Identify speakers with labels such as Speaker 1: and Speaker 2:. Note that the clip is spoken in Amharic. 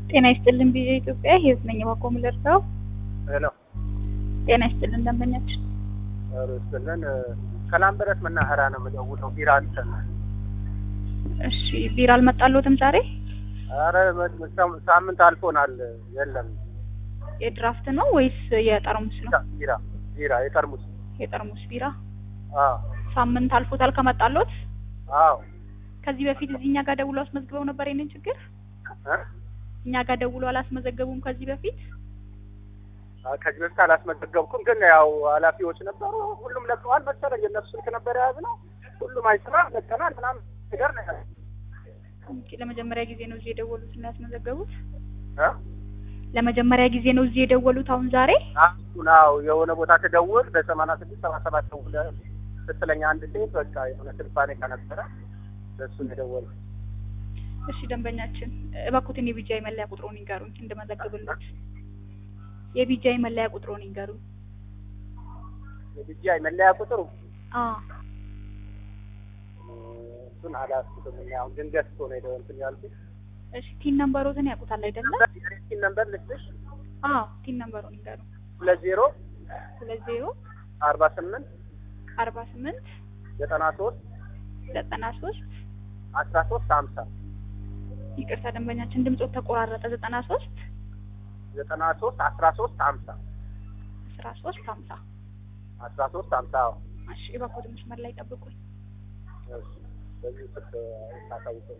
Speaker 1: ጤና ይስጥልን ቪኦኤ ኢትዮጵያ ህይወት ነኝ ባኮ ምለርሰው
Speaker 2: ሄሎ
Speaker 1: ጤና ይስጥልን ደንበኛችን
Speaker 2: ርስልን ከላምበረት መናኸሪያ ነው የምደውለው። ቢራ አልሰና
Speaker 1: እሺ ቢራ አልመጣልዎትም ዛሬ
Speaker 2: አረ መ- ሳምንት አልፎናል። የለም
Speaker 1: የድራፍት ነው ወይስ የጠርሙስ ነው
Speaker 2: ቢራ ቢራ የጠርሙስ
Speaker 1: የጠርሙስ ቢራ
Speaker 2: አዎ
Speaker 1: ሳምንት አልፎታል ከመጣልዎት
Speaker 2: አዎ
Speaker 1: ከዚህ በፊት እዚህ እኛ ጋር ደውሎ አስመዝግበው ነበር ይሄንን ችግር
Speaker 2: እ?
Speaker 1: እኛ ጋር ደውሎ አላስመዘገቡም ከዚህ በፊት
Speaker 2: አ፣ ከዚህ በፊት አላስመዘገብኩም፣ ግን ያው ኃላፊዎች ነበሩ። ሁሉም ለቀዋል መሰለኝ። የእነሱ ስልክ ነበር የያዝነው። ሁሉም አይሰራ ለቀናል ምናምን ነገር ነው ያለው።
Speaker 1: ኦኬ፣ ለመጀመሪያ ጊዜ ነው እዚህ የደወሉት እና ያስመዘገቡት
Speaker 2: እ?
Speaker 1: ለመጀመሪያ ጊዜ ነው እዚህ የደወሉት አሁን ዛሬ
Speaker 2: አሁን አዎ የሆነ ቦታ ትደውል በሰማንያ ስድስት ሰባ ሰባት ደውለህ ስትለኝ አንድ ሴት በቃ የሆነ ስልባኔ ከነበረ ለእሱ ነው የደወልኩት።
Speaker 1: እሺ ደንበኛችን እባክዎትን የቢጃይ መለያ ቁጥሩን ይንገሩኝ እንድመዘግብልዎት የቢጃይ መለያ ቁጥሩን ይንገሩኝ
Speaker 2: የቢጂአይ መለያ ቁጥሩ
Speaker 1: አ
Speaker 2: እሱን አላስኩትም። እኔ አሁን ድንገት እኮ ነው የደወል እንትን ያልኩት።
Speaker 1: እሺ ቲን ነምበሮትን ያውቁታል አይደለም
Speaker 2: የሬቲን ነምበር ልስጥሽ
Speaker 1: አ ቲን ነምበሩን ይንገሩኝ
Speaker 2: ሁለት ዜሮ
Speaker 1: ሁለት ዜሮ
Speaker 2: አርባ ስምንት
Speaker 1: አርባ ስምንት
Speaker 2: ዘጠና ሶስት
Speaker 1: ዘጠና ሶስት
Speaker 2: አስራ ሶስት ሀምሳ
Speaker 1: ይቅርታ ደንበኛችን ድምጾት ተቆራረጠ ዘጠና ሶስት
Speaker 2: ዘጠና ሶስት አስራ ሶስት ሀምሳ
Speaker 1: አስራ ሶስት ሀምሳ
Speaker 2: አስራ ሶስት ሀምሳ አዎ።
Speaker 1: እሺ እባክዎትን መስመር ላይ ጠብቁኝ
Speaker 2: እሺ። በዚህ ስልክ ታሳውቀኝ።